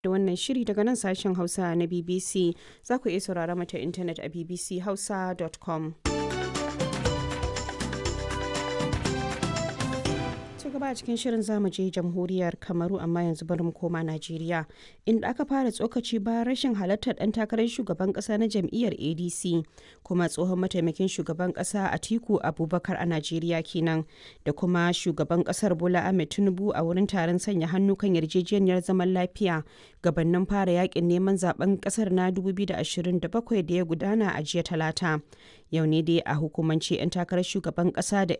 da wannan shiri daga nan sashen Hausa na BBC za ku iya saurara mata intanet a bbchausa.com. gaba a cikin shirin zamu je jamhuriyar kamaru amma yanzu bari mu koma najeriya inda aka fara tsokaci bayan rashin halartar dan takarar shugaban kasa na jam'iyyar adc kuma tsohon mataimakin shugaban kasa atiku abubakar a najeriya kenan da kuma shugaban kasar bola ahmed tinubu a wurin taron sanya hannu kan yarjejeniyar zaman lafiya gabanin fara yakin neman zaben kasar na 2027 da ya gudana a jiya talata yau ne dai a hukumance 'yan takarar shugaban kasa da